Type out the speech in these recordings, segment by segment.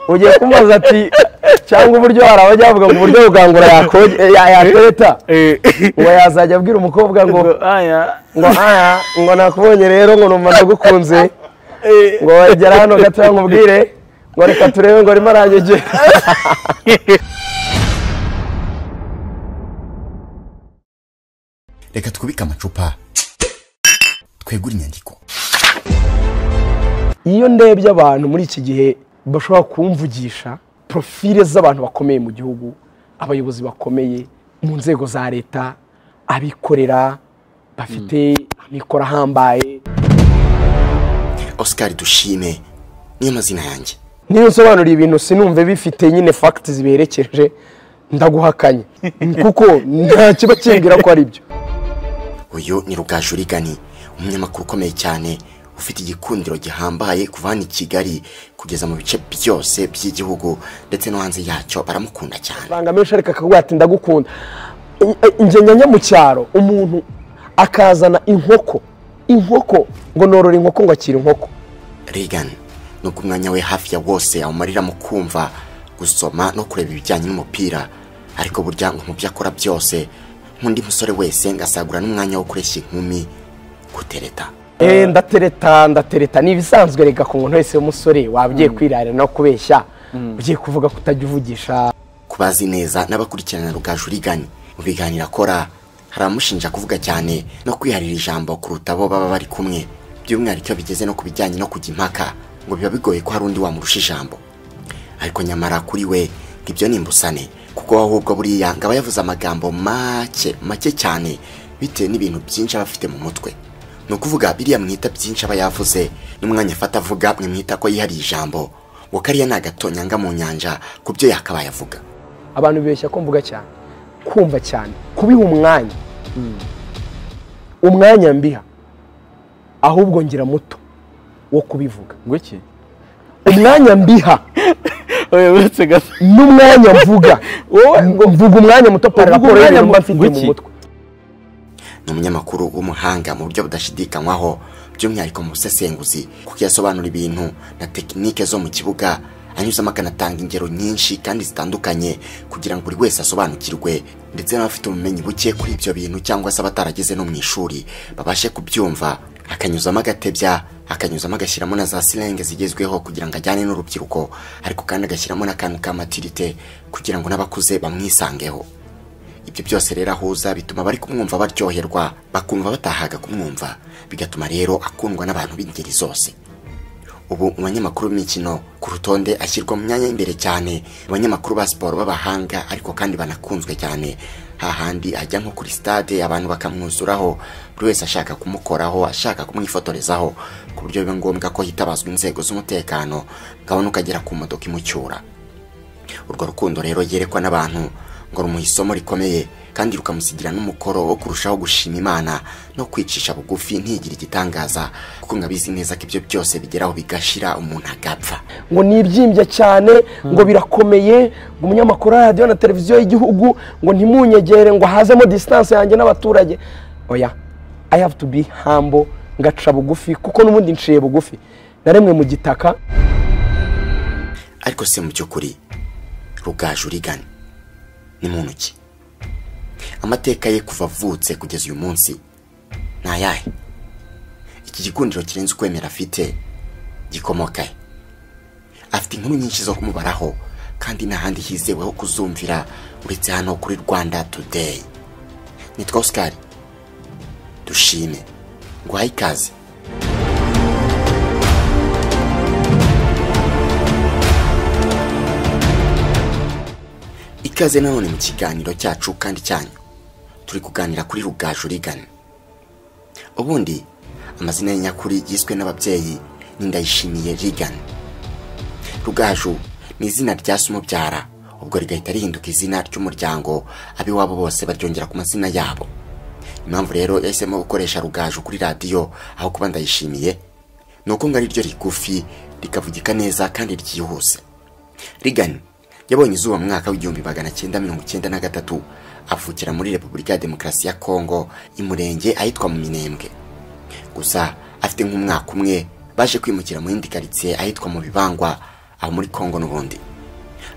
ugiye kumubaza ati cyangwa uburyo hari abajya bavuga ngo uburyo bugangura yatereta uwo yazajya abwira umukobwa ngo ngo aya ngo nakubonye rero ngo numva ndagukunze ngo wagera hano gatoya nkubwire ngo reka turebe ngo arimo aranyegera reka twubike amacupa twegure inyandiko iyo ndebye abantu muri iki gihe bashobora kumvugisha porofile z'abantu bakomeye mu gihugu abayobozi bakomeye mu nzego za leta abikorera bafite amikoro ahambaye oscar dushime niyo mazina yanjye niyo nsobanuriye ibintu sinumve bifite nyine fagiti ziberekeje ndaguhakanye kuko nta kiba kimbwira ko ari byo uyu ni rugaju rigani umunyamakuru ukomeye cyane ufite igikundiro gihambaye kuva hano i kigali kugeza mu bice byose by'igihugu ndetse no hanze yacyo baramukunda cyane amafaranga menshi ariko akaguha ati ndagukunda njye njya mu cyaro umuntu akazana inkoko inkoko ngo norora inkoko ngo akira inkoko regan nubwo umwanya we hafi ya wose awumarira mu kumva gusoma no kureba ibijyanye n'umupira ariko burya ngo mu byo akora byose nk'undi musore wese ngasagura n'umwanya wo kureshya inkumi gutereta Eh, ndatereta ndatereta ni ibisanzwe reka ku muntu wese w'umusore waba ugiye kwirarira no kubeshya ugiye kuvuga ko utajya uvugisha kubazi neza n'abakurikirana rugaju rigani mu biganiro akora hari abamushinja kuvuga cyane no kwiharira ijambo kuruta abo baba bari kumwe by'umwihariko iyo bigeze no ku bijyanye no kujya impaka ngo biba bigoye ko hari undi wamurusha ijambo ariko nyamara kuri we ngo ibyo ni imbusane kuko we ahubwo buriya ngo aba yavuze amagambo make make cyane bitewe n'ibintu byinshi aba afite mu mutwe ni ukuvuga biriya mwita byinshi aba yavuze n'umwanya afata avuga mwimwita ko yihariye ijambo ngo kariya ni agatonyanga mu nyanja ku byo yakabaye avuga abantu bibeshya ko mvuga cyane kumva cyane kubiha umwanya umwanya mbiha ahubwo ngira muto wo kubivuga ngwiki umwanya mbiha oya uretse gato n'umwanya mvuga wowe mvuga umwanya muto pari Uvuga raporo umwanya y'ibintu mba muto. mfite mu Wiki? mutwe ni umunyamakuru w'umuhanga mu buryo budashidikanywaho by'umwihariko mu busesenguzi kuko yasobanura ibintu na tekinike zo mu kibuga anyuzamo akanatanga ingero nyinshi kandi zitandukanye kugira ngo buri wese asobanukirwe ndetse n'abafite ubumenyi buke kuri ibyo bintu cyangwa se abatarageze no mu ishuri babashe kubyumva akanyuzamo agatebya akanyuzamo agashyiramo na za silenge zigezweho kugira ngo ajyane n'urubyiruko ariko kandi agashyiramo n'akantu ka matirite kugira ngo n'abakuze bamwisangeho ibyo byose rero ahuza bituma abari kumwumva baryoherwa bakumva batahaga kumwumva bigatuma rero akundwa n'abantu b'ingeri zose ubu mu banyamakuru b'imikino ku rutonde ashyirwa mu myanya y'imbere cyane mu banyamakuru ba siporo b'abahanga ariko kandi banakunzwe cyane hahandi ajya nko kuri stade abantu bakamwuzuraho buri wese ashaka kumukoraho ashaka kumwifotorezaho ku buryo biba ngombwa ko hitabazwa inzego z'umutekano ngabona ukagera ku modoka imucyura urwo rukundo rero yerekwa n'abantu ngo rumuha isomo rikomeye kandi rukamusigira n'umukoro wo kurushaho gushima imana no kwicisha bugufi ntigire igitangaza kuko ngo abizi neza ko ibyo byose bigeraho bigashira umuntu agapfa ngo nibyimbye cyane ngo birakomeye ngo umunyamakuru wa radiyo na televiziyo y'igihugu ngo ntimunyegere ngo hazemo disitanse yanjye n'abaturage oya i have to be humble ngaca bugufi kuko n'ubundi nciye bugufi naremwe mu gitaka ariko se mu by'ukuri rugaju urigana ni muntu ki amateka ye kuva avutse kugeza uyu munsi ni ayahe iki gikundiro kirenze ukwemera afite gikomoka he afite inkuru nyinshi zo kumubaraho kandi nta handi hizewe ho kuzumvira uretse hano kuri rwanda today nitwa oscar dushime guhaye ikaze ikaze nanone mu kiganiro cyacu kandi cyanyu turi kuganira kuri rugaju rigana ubundi amazina ye nyakuri yiswe n'ababyeyi ni ndayishimiye rigana rugaju ni izina rya se umubyara ubwo rigahita rihinduka izina ry'umuryango ab'iwabo bose baryongera ku mazina yabo impamvu rero yahisemo gukoresha rugaju kuri radiyo aho kuba ndayishimiye ni uko ngo ari ryo rigufi rikavugika neza kandi ryihuse rigani yabonye izuba mu mwaka w'igihumbi magana cyenda mirongo icyenda na gatatu avukira muri repubulika ya demokarasi ya kongo imurenge ahitwa mu minembwe gusa afite nk'umwaka umwe baje kwimukira mu yindi karitsiye ahitwa mu bibangwa abo muri kongo n'ubundi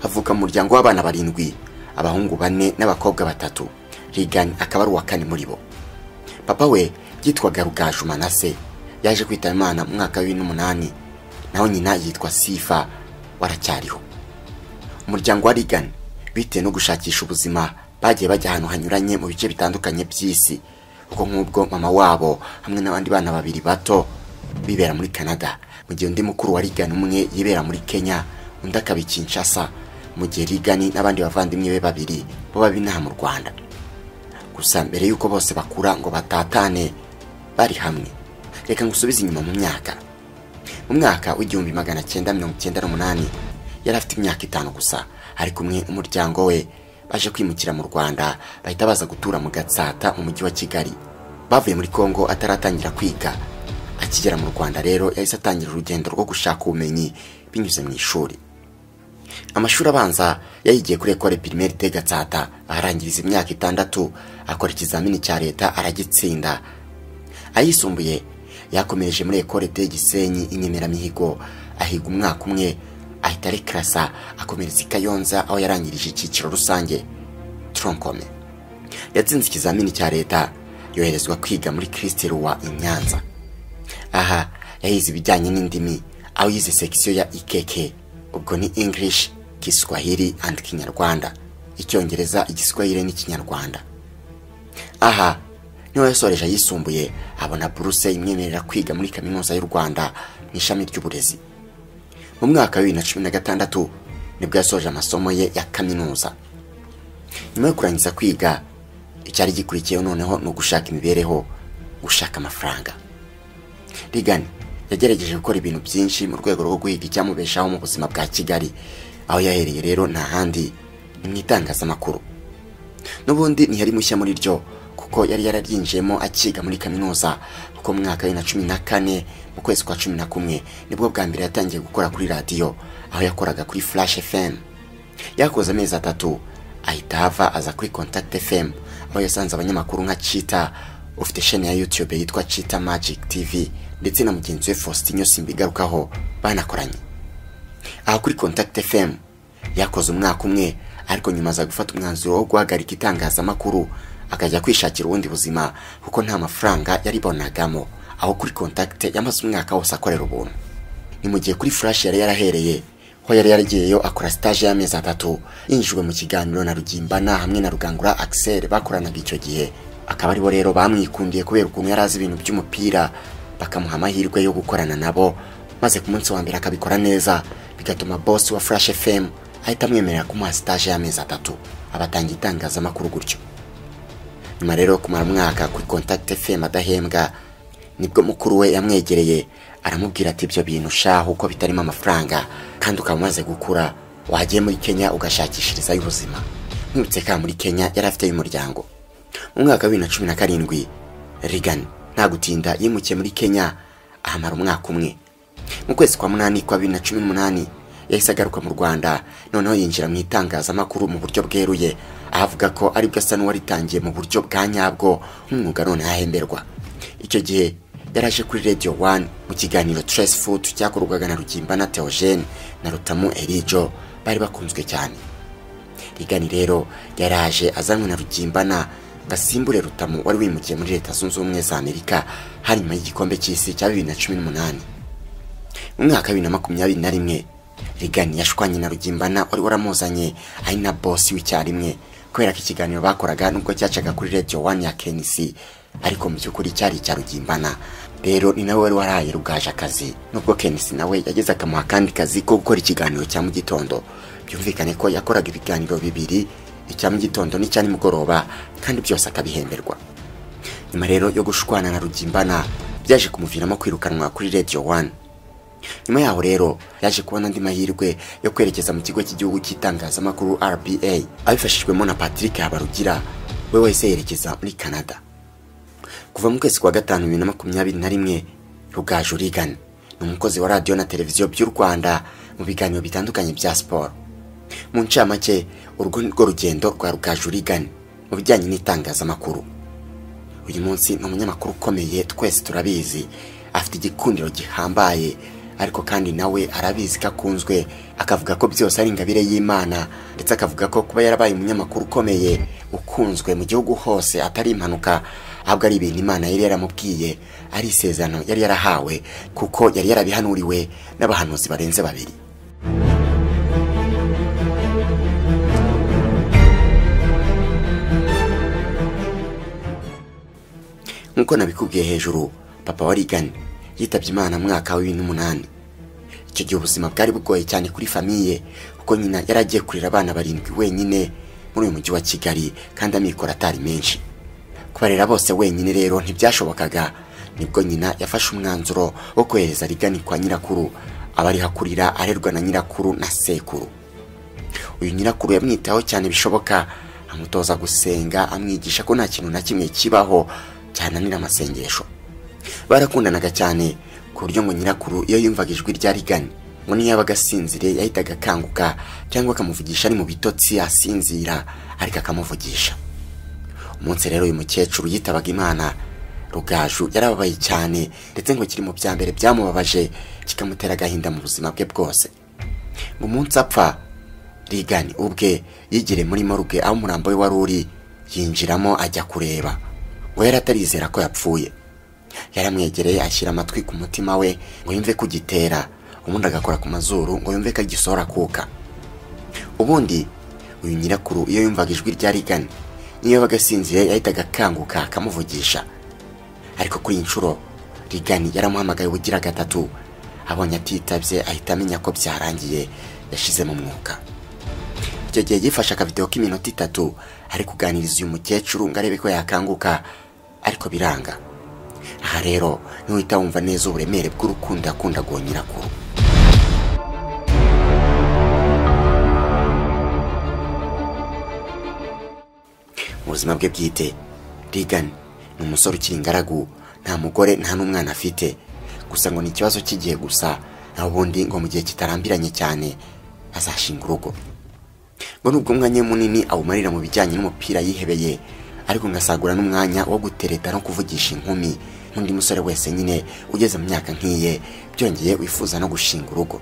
avuka mu muryango w'abana barindwi abahungu bane n'abakobwa batatu rigani akaba ari uwa kane muri bo papa we yitwaga rugaju manase yaje kwitaba imana mu mwaka wa bibiri n'umunani naho nyina yitwa sifa waracyariho umuryango wa rigani bitewe no gushakisha ubuzima bagiye bajya ahantu hanyuranye mu bice bitandukanye by'isi kuko nk'ubwo mama wabo hamwe n'abandi bana babiri bato bibera muri canada mu gihe undi mukuru wa rigani umwe yibera muri kenya undi akaba i kinshasa mu gihe rigani n'abandi bavandimwe be babiri bo baba inaha mu rwanda gusa mbere y'uko bose bakura ngo batatane bari hamwe reka ngusubize inyuma mu myaka mu mwaka w'igihumbi magana cyenda mirongo icyenda n'umunani yari afite imyaka itanu gusa ari kumwe n'umuryango we baje kwimukira mu rwanda bahita baza gutura mu gatsata mu mujyi wa kigali bavuye muri kongo ataratangira kwiga akigera mu rwanda rero yahise atangira urugendo rwo gushaka ubumenyi binyuze mu ishuri amashuri abanza yayigiye kuri ekore pirimeri de gatsata aharangiriza imyaka itandatu akora ikizamini cya leta aragitsinda ayisumbuye yakomereje muri ekore de gisenyi inyemeramihigo ahiga umwaka umwe ahita arekarasa akomereza i kayonza aho yarangirije icyiciro rusange tronkome yatsinze ikizamini cya leta yoherezwa kwiga muri kirisitirwa i nyanza aha yahize ibijyanye n'indimi aho yize sekisiyo ya ikeke ubwo ni english kiswahili and kinyarwanda icyongereza igiswahili n'ikinyarwanda aha niho yasoreje ayisumbuye abona buruse imwemerera kwiga muri kaminuza y'u rwanda mu ishami ry'uburezi mu mwaka wa bibiri na cumi na gatandatu nibwo yasoje amasomo ye ya kaminuza nyuma yo kurangiza kwiga icyari gikurikiyeho noneho ni ugushaka imibereho gushaka amafaranga rigani yagerageje gukora ibintu byinshi mu rwego rwo guhiga icyamubeshaho mu buzima bwa kigali aho yahereye rero nta handi ni mu itangazamakuru n'ubundi ntiyari mushya muri ryo kuko yari yararyinjiyemo akiga muri kaminuza kuko mu mwaka wa bibiri na cumi na kane mu kwezi kwa cumi na kumwe nibwo bwa mbere yatangiye gukora kuri radiyo aho yakoraga kuri flash fm yakoze amezi atatu ahita ava aza kuri contact fm aho yasanze abanyamakuru nka cita ufite sheni ya YouTube yitwa Chita Magic TV ndetse na mugenzi we Faustin Simbigarukaho banakoranye. Aha kuri Contact FM yakoze umwaka umwe ariko nyuma aza gufata umwanzuro wo guhagarika itangazamakuru akajya kwishakira ubundi buzima kuko nta mafaranga yaribonagamo aho kuri Contact yamaze umwaka wose akorera ubuntu. Ni mu gihe kuri Flash yari yarahereye aho yari yaragiyeyo akora stage y'amezi atatu yinjijwe mu kiganiro na Rugimbana hamwe na Rugangura Axel bakoranaga icyo gihe akaba aribo rero bamwikundiye kubera ukuntu yari azi ibintu by'umupira bakamuha amahirwe yo gukorana nabo maze ku munsi wa mbere akabikora neza bigatuma boss wa Flash FM ahita amwemerera kumuha stage y'amezi atatu abatanga itangazamakuru gutyo nyuma rero kumara umwaka kuri Contact FM adahembwa nibwo mukuru we yamwegereye aramubwira ati ibyo bintu shaho uko bitarimo amafaranga kandi ukaba umaze gukura wagiye muri Kenya ugashakishirizayo ubuzima nturutse ka muri Kenya yari afite y'umuryango mu mwaka wa bibiri na cumi na karindwi rigani nta gutinda yimukiye muri kenya ahamara umwaka umwe mu kwezi kwa munani kwa bibiri na cumi n'umunani yahise agaruka mu rwanda noneho yinjira mu itangazamakuru mu buryo bweruye avuga ko aribwo asa n'uwaritangiye mu buryo bwa nyabwo nk'umwuga none ahemberwa icyo gihe yaraje kuri radio wani mu kiganiro tresi fudu cyakorwaga na rugimba na teogene na rutamu erijo bari bakunzwe cyane rigani rero yaraje azanwe na rugimbana gasimbure rutamu wari wimukiye muri leta zunze ubumwe za amerika hari nyuma y'igikombe cy'isi cya bibiri na cumi n'umunani mu mwaka wa bibiri na makumyabiri na rimwe rigani yashwanye na rugimbana wari waramuzanye ari na bosi w'icyarimwe kubera ko ikiganiro bakoraga nubwo cyacaga kuri radio wani ya kenisi ariko mu by'ukuri cyari icya rugimbana rero ni nawe wari warahaye rugaje akazi nubwo kenisi nawe yageze akamuha akandi kazi ko gukora ikiganiro cya mu gitondo byumvikane ko yakoraga ibiganiro bibiri icya mu gitondo n'icya nimugoroba kandi byose akabihemberwa nyuma rero yo gushwana na rugimbana byaje kumuviramo kwirukanwa kuri radio wani nyuma yaho rero yaje kubona andi mahirwe yo kwerekeza mu kigo cy'igihugu cy'itangazamakuru rba abifashijwemo na patrick habarugira we wese yerekeza muri canada kuva mu kwezi kwa gatanu bibiri na makumyabiri na rimwe rugaju rigana ni umukozi wa radiyo na televiziyo by'u rwanda mu biganiro bitandukanye bya siporo mu ncamake urwo ni rwo rugendo rwa rugajurigane mu bijyanye n'itangazamakuru uyu munsi ni umunyamakuru ukomeye twese turabizi afite igikundiro gihambaye ariko kandi nawe arabizi ko akunzwe akavuga ko byose ari ingabire y'imana ndetse akavuga ko kuba yarabaye umunyamakuru ukomeye ukunzwe mu gihugu hose atari impanuka ahubwo ari ibintu imana yari yaramubwiye ari isezerano yari yarahawe kuko yari yarabihanuriwe n'abahanuzi barenze babiri nk'uko nabikubwiye hejuru papa wa rigani yitabye imana mu mwaka wa bibiri n'umunani icyo gihe ubuzima bwari bugoye cyane kuri famiye kuko nyina yari agiye kurera abana barindwi wenyine muri uyu mujyi wa kigali kandi amikoro atari menshi kubarera bose wenyine rero ntibyashobokaga nibwo nyina yafashe umwanzuro wo kohereza rigani kwa nyirakuru aba ariho akurira arerwa na nyirakuru na sekuru uyu nyirakuru yamwitaho cyane bishoboka amutoza gusenga amwigisha ko nta kintu na kimwe kibaho cyananira amasengesho barakundanaga cyane ku buryo ngo nyirakuru iyo yumvaga ijwi rya rigani ngo niyo yabaga asinzire yahitaga akanguka cyangwa akamuvugisha ari mu bitotsi asinzira ariko akamuvugisha umunsi rero uyu mukecuru yitabaga imana rugaju yarababaye cyane ndetse ngo kiri mu bya mbere byamubabaje kikamutera agahinda mu buzima bwe bwose ngo umunsi apfa rigani ubwe yigire muri morgue aho umurambo we wari uri yinjiramo ajya kureba ngo yari atarizera ko yapfuye yaramwegereye ashyira amatwi ku mutima we ngo yumve kugitera ubundi agakora ku mazuru ngo yumve ko agisohora akuka ubundi uyu nyirakuru iyo yumvaga ijwi rya rigani niyo yabaga asinziriye yahitaga akanguka akamuvugisha ariko kuri iyi nshuro rigani yaramuhamagaye ubugira gatatu abonye atitabye ahita amenya ko byarangiye yashizemo umwuka icyo gihe yifashe akavidewo k'iminota itatu ari kuganiriza uyu mukecuru ngo arebe ko yakanguka ariko biranga aha rero niwita wumva neza uburemere bw'urukundo akunda guha nyirakuru mu buzima bwe bwite rigan ni umusore ukiri ingaragu nta mugore nta n'umwana afite gusa ngo ni ikibazo cy'igihe gusa naho ubundi ngo mu gihe kitarambiranye cyane azashinga urugo ngo nubwo umwanya munini awumarira mu bijyanye n'umupira yihebeye ariko ngasagura n'umwanya wo gutereta no kuvugisha inkumi nk'undi musore wese nyine ugeze mu myaka nk'iye byongeye wifuza no gushinga urugo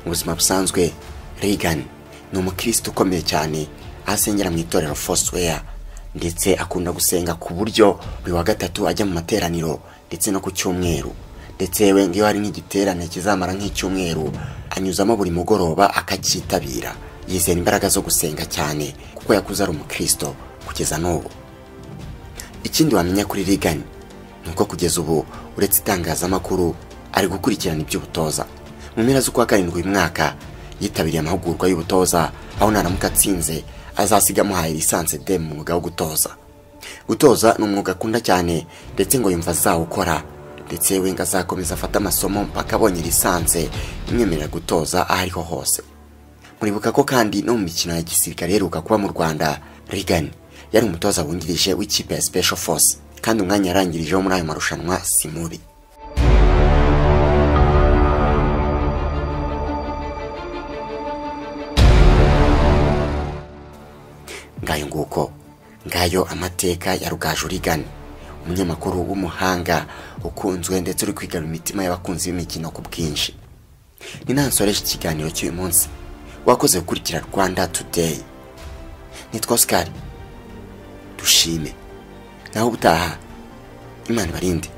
mu buzima busanzwe regan ni umukristo ukomeye cyane aho asengera mu itorero fosiweya ndetse akunda gusenga ku buryo buri wa gatatu ajya mu materaniro ndetse no ku cyumweru ndetse yewe iyo hari nk'igiterane kizamara nk'icyumweru anyuzamo buri mugoroba akacyitabira yizera imbaraga zo gusenga cyane kuko yakuze ari umukristo kugeza n'ubu ikindi wamenya kuri rigani ni uko kugeza ubu uretse itangazamakuru ari gukurikirana iby'ubutoza mu mpera z'ukwa karindwi uyu mwaka yitabiriye amahugurwa y'ubutoza aho naramuka atsinze azasiga amuhaye lisanse de mu mwuga wo gutoza gutoza ni umwuga akunda cyane ndetse ngo yumva azawukora ndetse we ngo azakomeza afate amasomo mpaka abonye lisanse imwemerera gutoza aho ariho hose muribuka ko kandi no mu mikino ya gisirikare iheruka kuba mu rwanda rigani yari umutoza wungirije w'ikipe ya special force kandi umwanya yarangirijeho muri ayo marushanwa si mubi ngayo nguko ngayo amateka ya rugaju rigani umunyamakuru w'umuhanga ukunzwe ndetse uri kwigarura imitima y'abakunzi b'imikino ku bwinshi ni nansoreje ikiganiro cy'uyu munsi wakoze gukurikira rwanda today nitwa oscar dushime naho ubutaha imana ibarinde